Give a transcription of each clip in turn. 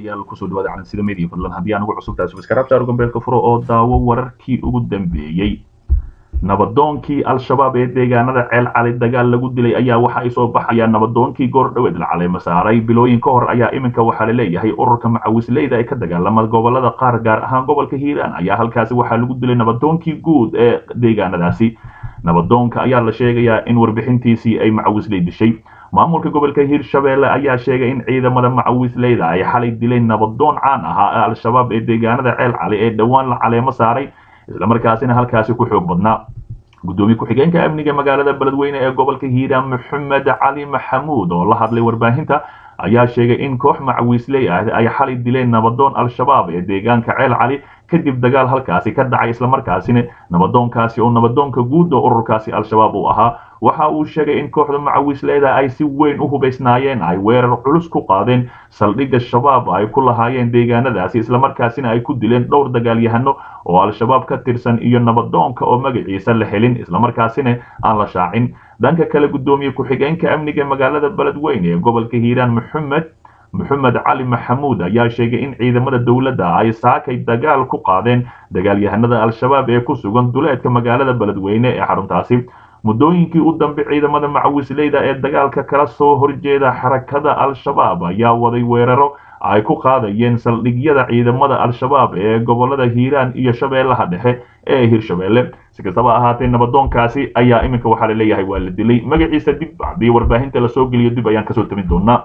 daawadayaal kusoo dhawaada calansida media fadlan haddii aan ugu cusub tahay subscribe saaro gambeelka furo oo daawo wararkii ugu dambeeyey nabadoonkii al-shabaab ee deegaanada ceel cali dagaal lagu dilay ayaa waxa ay soo baxayaan nabadoonkii goor dhaweed la caleema saaray bilooyin ka hor ayaa iminka waxaa laleeyahay ururka macawisleyda ee ka dagaalama gobolada qaar gaar ahaan gobolka hiiraan ayaa halkaasi waxaa lagu dilay nabadoonkii guud ee deegaanadaasi nabadoonka ayaa la sheegayaa in warbixintiisii ay macawisley dishay maamulka gobolka hiirshabeelle ayaa sheegay in ciidamada macawisleyda ay xalay dileen nabadoon caan ahaa ee al-shabaab ee deegaanada ceel cali ee dhowaan la caleemo saaray islamarkaasina halkaasi ku xoog badnaa gudoomiye ku-xigeenka amniga magaalada beledweyne ee gobolka hiiraan maxamed cali maxamuud oo la hadlay warbaahinta ayaa sheegay in koox macawiisley ah ay xalay dileen nabadoon al-shabaab ee deegaanka ceel cali kadib dagaal halkaasi ka dhacay islamarkaasina nabadoonkaasi oo nabadoonka guud oo ururkaasi al-shabaab uu ahaa waxa uu sheegay in kooxda macawisleyda ay si weyn u hubaysnaayeen ay weerar culus ku qaadeen saldhigga shabaab ay ku lahaayeen deegaanadaasi islamarkaasina ay ku dileen dhowr dagaalyahano oo al-shabaab ka tirsan iyo nabadoonka oo magaciisa la helin islamarkaasina aan la shaacin dhanka kale gudoomiye ku-xigeenka amniga magaalada beledweyne ee gobolka hiiraan maxamed maxamed cali maxamuud ayaa sheegay in ciidamada dowladda ay saakay dagaal ku qaadeen dagaalyahanada al-shabaab ee ku sugan duleedka magaalada beledweyne ee xaruntaasi muddooyinkii u dambe ciidamada macawisleyda ee dagaalka kala soo horjeeda xarakada al-shabaab ayaa waday weeraro ay ku qaadayeen saldhigyada ciidamada al-shabaab ee gobolada hiiraan iyo shabeellaha dhexe ee hirshabeelle si kastaba ahaatee nabadoonkaasi ayaa iminka waxaa laleeyahay waa la dilay magaciisa dib haddii warbaahinta lasoo geliyo dib ayaan kasoo tamin doonaa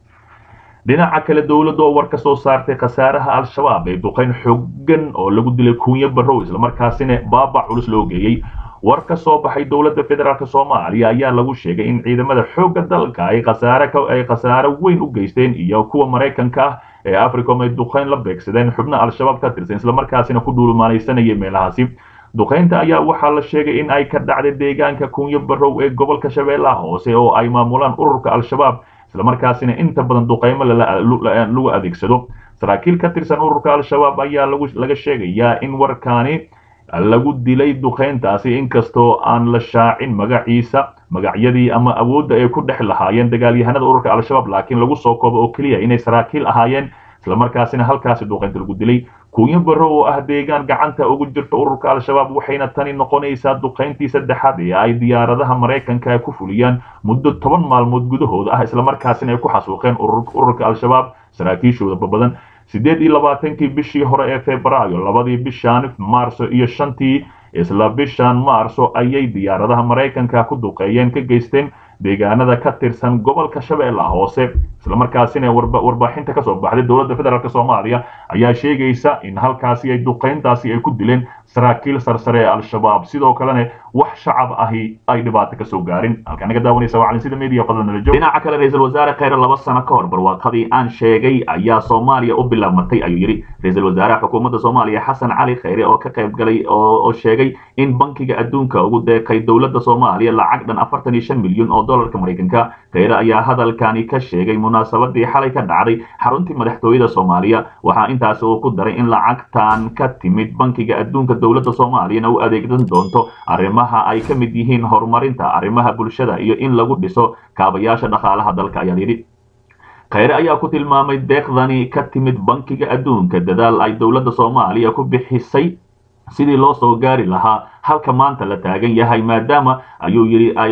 dhinaca kale dowladda oo war ka soo saartay khasaaraha al-shabaab ee duqayn xoogan oo lagu dilay kuunyo barrow islamarkaasina baaba culus loo geeyey war ka soo baxay dowladda federaalk soomaaliya ayaa lagu sheegay in ciidamada xoogga dalka ay khasaare ay khasaare weyn u geysteen iyo kuwa maraykanka ah ee africom ay duqayn la beegsadeen xubno al-shabaab ka tirsan islamarkaasina ku dhuulumaalaysanayay meelahaasi duqaynta ayaa waxaa la sheegay in ay ka dhacday deegaanka kuunyo barrow ee gobolka shabeellaha hoose oo ay maamulaan ururka al-shabaab islamarkaasina inta badan duqaymo lagu adeegsado saraakiil ka tirsan ururka al-shabaab ayaa laga sheegayaa in warkaani lagu dilay duqayntaasi inkastoo aan la shaacin magaciisa magacyadii ama awoodda ay ku dhex lahaayeen dagaalyahanada ururka al-shabaab laakiin lagu soo koobo oo keliya inay saraakiil ahaayeen islamarkaasina halkaasi duqaynta lagu dilay kuunyo barro oo ah deegaan gacanta ugu jirta ururka al-shabaab waxayna tani noqonaysaa duqayntii saddexaad ee ay diyaaradaha maraykanka ku fuliyaan muddo toban maalmood gudahooda ah islamarkaasina ay ku xasuuqeen ururka al-shabaab saraakiishooda badan siddeed iyo labaatankii bishii hore ee febraayo labadii bishaan maarso iyo shantii isla bishan maarso ayay diyaaradaha maraykanka ku duqeeyeen ka geysteen deegaanada ka tirsan gobolka shabeellaha hoose islamarkaasina warbaaxinta kasoo baxday dowladda federaalk soomaaliya ayaa sheegaysa in halkaasi ay duqayntaasi ay ku dileen saraakiil sarsare ee al-shabaab sidoo kalena wax shacab ahi ay dhibaato kasoo gaarin halkaa naga daawanaysa waa calinsida media fadlan nala joog dhinaca kale ra-iisul wasaare kheyre laba sano ka hor barwaaqadii aan sheegay ayaa soomaaliya u bilaabmatay ayuu yidhi ra-iisul wasaaraha xukuumadda soomaaliya xasan cali kheyre oo ka qayb galay oo sheegay in bankiga adduunka ugu deeqay dowladda soomaaliya lacag dhan afartan iyo shan milyan oo dollarka maraykanka kheyre ayaa hadalkani ka sheegay munaasabadii xalay ka dhacday xaruntii madaxtooyada soomaaliya waxaa intaasi uu ku daray in lacagtan ka timid bankiga adduunka dowladda soomaaliyana u adeegsan doonto arrimaha ay ka mid yihiin horumarinta arrimaha bulshada iyo in lagu dhiso kaabayaasha dhaqaalaha dalka ayaa yidhi kheyre ayaa ku tilmaamay deeqdani ka timid bankiga adduunka dadaal ay dowladda soomaaliya ku bixisay sidii loo soo gaari lahaa halka maanta la taagan yahay maadaama ayuu yidhi ay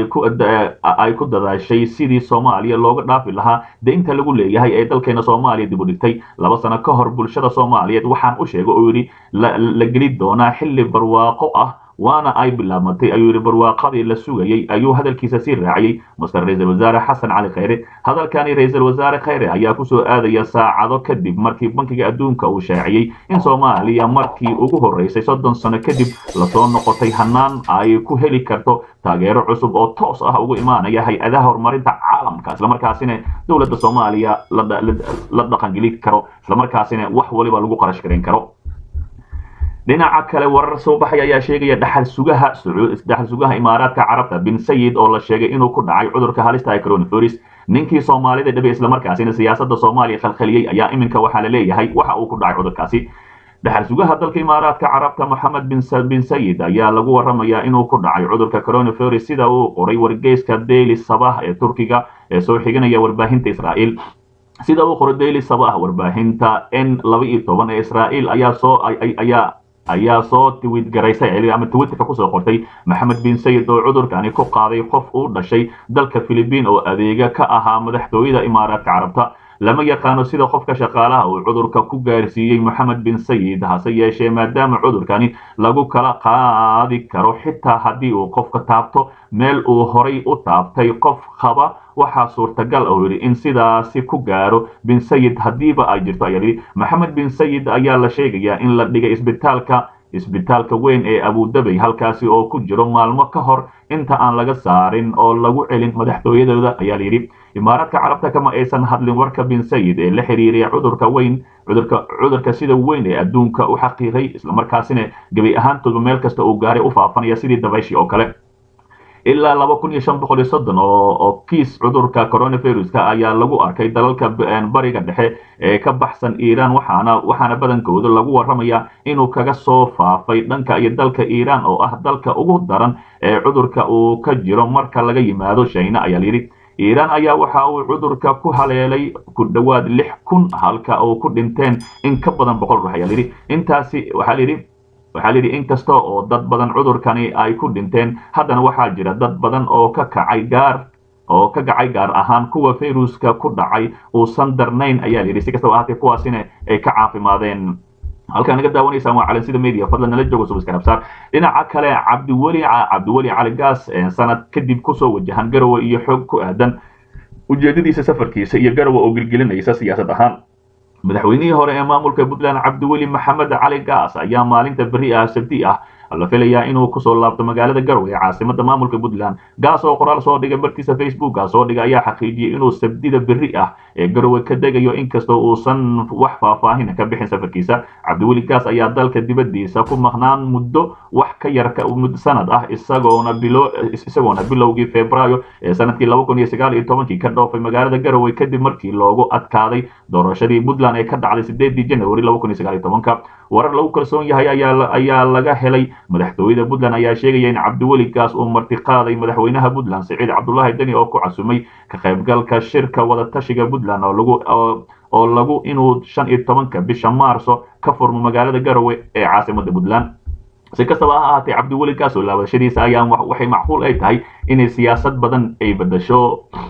ku dadaashay sidii soomaaliya looga dhaafi lahaa deynta lagu leeyahay ee dalkeena soomaaliya dib u dhigtay laba sano ka hor bulshada soomaaliyeed waxaan u sheegay oo yidhi la geli doonaa xilli barwaaqo ah waana ay bilaabmatay ayuu yidhi barwaaqadii la sugayey ayuu hadalkiisa sii raaciyey master ra-iisul wasaare xasan cali kheyre hadalkani ra-iisul wasaare kheyre ayaa kusoo aadaya saacado kadib markii bankiga adduunka uu shaaciyey in soomaaliya markii ugu horreysay soddon sano kadib lasoo noqotay hanaan ay ku heli karto taageero cusub oo toos ah ugu imaanaya hay-adaha horumarinta caalamka islamarkaasina dowladda soomaaliya la dhaqangeli karo islamarkaasina wax waliba lagu qarash garan karo dhinaca kale warar soo baxay ayaa sheegaya dhaxal sugaha dhaxal sugaha imaaraadka carabta bin sayid oo la sheegay inuu ku dhacay cudurka halista ee coronavirus ninkii soomaalida dhabe islamarkaasina siyaasadda soomaaliya khalkhaliyey ayaa iminka waxaa la leeyahay waxa uu ku dhacay cudurkaasi dhaxal sugaha dalka imaaraadka carabta moxamed bin sayid ayaa lagu waramayaa inuu ku dhacay cudurka coronavirus sida uu qoray wargeyska daily sabah ee turkiga ee soo xiganaya warbaahinta israa'iil sida uu qoray daily sabah warbaahinta n laba iyo toban ee israa'iil ayaa soo ayaa ayaa soo twit garaysay ama twitterka kusoo qortay maxamed bin sayid oo cudurkani ku qaaday qof uu dhashay dalka philibiin oo adeega ka ahaa madaxtooyada imaaraadka carabta lama yaqaano sida qofka shaqaalaha uu cudurka ku gaarsiiyey moxamed bin sayid hase yeeshee maadaama cudurkani lagu kala qaadi karo xitaa haddii uu qofka taabto meel uu horay u taabtay qof qaba waxaa suurtagal oo yidhi in sidaasi ku gaaro bin sayid haddiiba ay jirto ayaa yidhi maxamed bin sayid ayaa la sheegayaa in la dhigay isbitaalka isbitaalka weyn ee abudabey halkaasi oo ku jiro maalmo ka hor inta aan laga saarin oo lagu celin madaxtooyadooda ayaa layidhi imaaraadka carabta kama aysan hadlin warka bin sayid ee la xiriiraya cudurka weyn cudurka cudurka sida weyn ee adduunka u xaqiiqay islamarkaasina gebi ahaantooda meel kasta uu gaaray u faafanaya sidii dabayshii oo kale ilaa laba kun iyo shan boqol iyo soddon oo kiis cudurka coronaviruska ayaa lagu arkay dalalka bariga dhexe ee ka baxsan iiraan waxaana waxaana badankooda lagu warramaya inuu kaga soo faafay dhanka iyo dalka iiraan oo ah dalka ugu daran ee cudurka uu ka jiro marka laga yimaado shayna ayaa layidhi iiraan ayaa waxa uu cudurka ku haleelay ku dhowaad lix kun halka uu ku dhinteen in ka badan boqol ruux ayaa layidhi intaasi waxaa layidhi waxaa layidhi inkasta oo dad badan cudurkani ay ku dhinteen haddana waxaa jira dad badan oo ka kacay gaar oo ka kacay gaar ahaan kuwa fayruska ku dhacay uusan darnayn ayaa layidhi si kastaba ahaatee kuwaasina ay ka caafimaadeen halkaa naga daawanaysaan waa calansida media fadlan nala joogo subscribe dhinaca kale cabdiweli cabdiweli cali gaas sanad kadib kusoo wajahan garowe iyo xoog ku aadan ujeedadiisa safarkiisa iyo garowe oo gelgelinaysa siyaasad ahaan madaxweynihii hore ee maamulka puntland cabdiweli maxamed cali gaas ayaa maalinta beri ah sabti ah la filayaa inuu kusoo laabto magaalada garowe ee caasimada maamulka puntland gaas oo qoraal soo dhigay bartiisa facebooka soo dhigay ayaa xaqiijiyey inuu sabdida beri ah ee garowe ka degayo inkastoo uusan wax faahfaahin ka bixin safarkiisa cabdiweli gaas ayaa dalka dibadiisa ku maqnaan muddo wax ka yar sanad ah isagoona bilo isagoona bilowgii februaayo ee sanadkii laba kun iyo sagaal iyo tobankii ka dhoofay magaalada garowe kadib markii loogu adkaaday doorashadii puntland ee ka dhacday sideedii january laba kun iyo sagaal iyo tobanka warar lagu kalsoon yahay ayaa ayaa laga helay madaxtooyada puntland ayaa sheegaya in cabdiweli gaas uu martiqaaday madaxweynaha puntland siciid cabdulaahi deni oo ku casumay ka qaybgalka shirka wadatashiga puntland oo lagu oo lagu inuu shan iyo tobanka bisha maarso ka furmo magaalada garowe ee caasimada puntland si kastaba ha ahaatee cabdiweli gaas oo laabashadiisa ayaa waxay macquul ay tahay inay siyaasad badan ay bedasho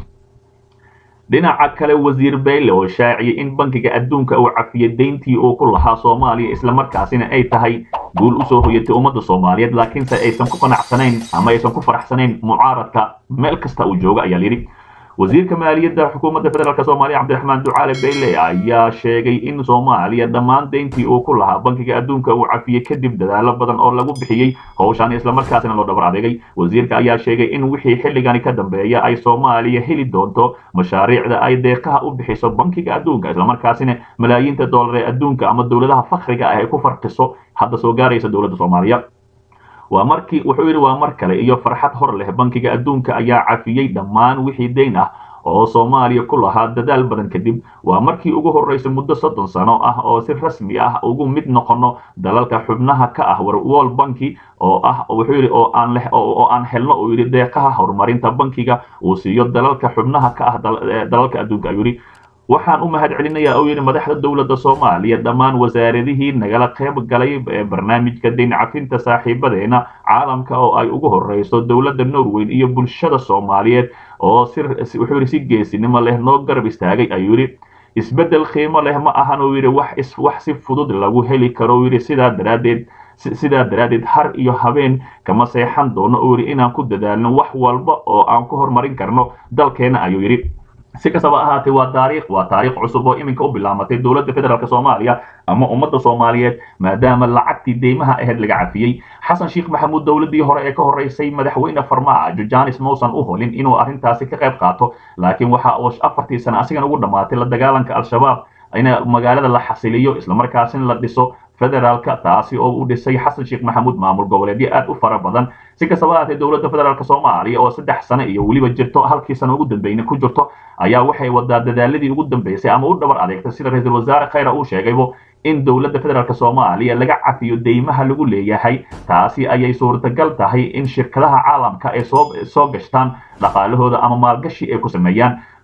dhinaca kale wasiir bayle oo shaaciyay in bankiga adduunka uu cafiyay deyntii uu ku lahaa soomaaliya islamarkaasina ay tahay guul usoo hoyatay ummadda soomaaliyeed laakiinse aysan ku qanacsanayn ama aysan ku faraxsanayn mucaaradka meel kasta uu jooga ayaa layidhi wasiirka maaliyadda xukuumadda federaalk soomaaliya cabdiraxmaan ducaale bayle ayaa sheegay in soomaaliya dhammaan deyntii uu ku lahaa bankiga adduunka uu cafiyey kadib dadaalo badan oo lagu bixiyey howshaan islamarkaasina loo dhabar adeegay wasiirka ayaa sheegay in wixii xilligani ka dambeeya ay soomaaliya heli doonto mashaariicda ay deeqaha u bixiso bankiga adduunka islamarkaasina malaayiinta doolar ee adduunka ama dowladaha fakriga ah ay ku farqiso hadda soo gaaraysa dowladda soomaaliya waa markii wuxuu yidhi waa mar kale iyo farxad hor leh bankiga adduunka ayaa cafiyey dhammaan wixii deyn ah oo soomaaliya ku lahaa dadaal badan kadib waa markii ugu horreysay muddo soddon sano ah oo si rasmi ah ugu mid noqono dalalka xubnaha ka ah world banki oo ah wuxuu yidhi oo aan leh oo aan helno uu yidhi deeqaha horumarinta bankiga uu siiyo dalalka xubnaha ka ah dalalka adduunka ayuu yidhi waxaan u mahad celinayaa oo yidhi madaxda dowladda soomaaliya dhammaan wasaaradihii nagala qayb galay ee barnaamijka deyn cafinta saaxiibadeena caalamka oo ay ugu horreyso dowladda norway iyo bulshada soomaaliyeed oo si wuxuu yidhi si geesinimo leh noo garab istaagay ayuu yidhi isbeddel qiimo leh ma ahan uu yidhi wax wax si fudud lagu heli karo yidhi sidaa daraaddeed sidaa daraaddeed har iyo habeen kama seexan doono uu yidhi inaan ku dadaalno wax walba oo aan ku horumarin karno dalkeena ayuu yidhi si kastaba ahaatee waa taariikh waa taariikh cusub oo iminka u bilaamatay dowladda federaalk soomaaliya ama ummadda soomaaliyeed maadaama lacagtii deymaha ahayd laga cafiyey xasan sheekh maxamuud dowladdii hore ee ka horreysay madaxweyne farmaajo janis mausan u holin inuu arrintaasi ka qayb qaato laakiin waxa uu afartii sano asigan ugu dhammaatay la dagaalanka al-shabaab in magaalada la xasiliyo islamarkaasina la dhiso federaalka taasi oo u dhisay xasan sheekh maxamuud maamul goboleedyo aad u fara badan si kastaba ahaatee dowladda federaalk soomaaliya oo saddex sano iyo weliba jirto halkii sano ugu dambeyna ku jirto ayaa waxay wadaa dadaaladii ugu dambeysay ama u dhabar adeegtay sida ra-iisul wasaare khayra uu sheegaybo in dowladda federaalk soomaaliya laga cafiyo deymaha lagu leeyahay taasi ayay suurtagal tahay in shirkadaha caalamka ay soo soo gashtaan dhaqaalahooda ama maalgashi ay ku sameeyaan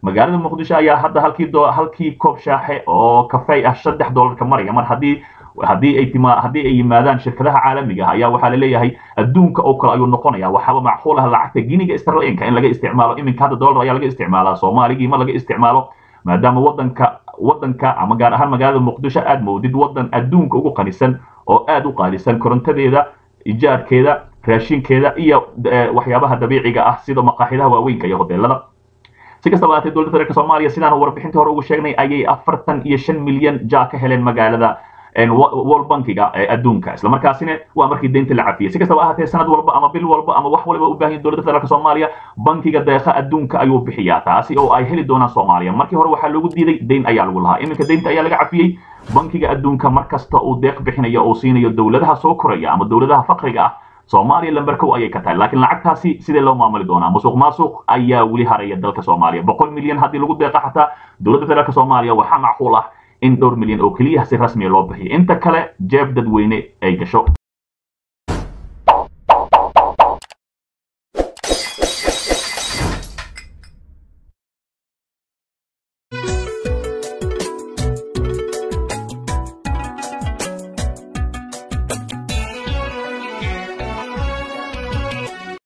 magaalada muqdisho ayaa hadda halkii halkii koob shaaxe oo kafey ah saddex doolarka maraya mar haddii haddii ay tima haddii ay yimaadaan shirkadaha caalamiga ah ayaa waxaa la leeyahay adduunka oo kale ayuu noqonaya waxaaba macquul ah lacagta giniga sterlinka in laga isticmaalo iminka hadda dollar ayaa laga isticmaalaa soomaaligii ma laga isticmaalo maadaama wadanka wadanka ama gaar ahaan magaalada muqdisho aad moodid wadan adduunka ugu qanisan oo aad u qaalisan korontadeeda ijaarkeeda raashinkeeda iyo waxyaabaha dabiiciga ah sida maqaaxidaha waaweynka iyo hoteelada si kastaba ahaatee dowladda federaalk soomaaliya sidaan warbixintii hore ugu sheegnay ayay afartan iyo shan milyan ja ka heleen magaalada world bankiga ee adduunka isla markaasina waa markii deynta la cafiyey si kastaba ahaatee sanad walba ama bil walba ama wax waliba u baahan yahay dowladda federaalk soomaaliya bankiga deeqa adduunka ayuu bixiyaa taasi oo ay heli doonaan soomaaliya markii hore waxaa loogu diiday deyn ayaa lagu lahaa iminka deynta ayaa laga cafiyey bankiga adduunka mar kasta uu deeq bixinayo oo siinayo dowladaha soo koraya ama dowladaha faqriga ah soomaaliya lamberkow ayay ka tahay laakiin lacagtaasi sidee loo maamuli doonaa musuq maasuq ayaa weli haraya dalka soomaaliya boqol milyan haddii lagu deeqa xataa dowladda federaalk soomaaliya waxaa macquul ah in dhowr milyan oo keliya si rasmiya loo bixiyo inta kale jeeb dadweyne ay gasho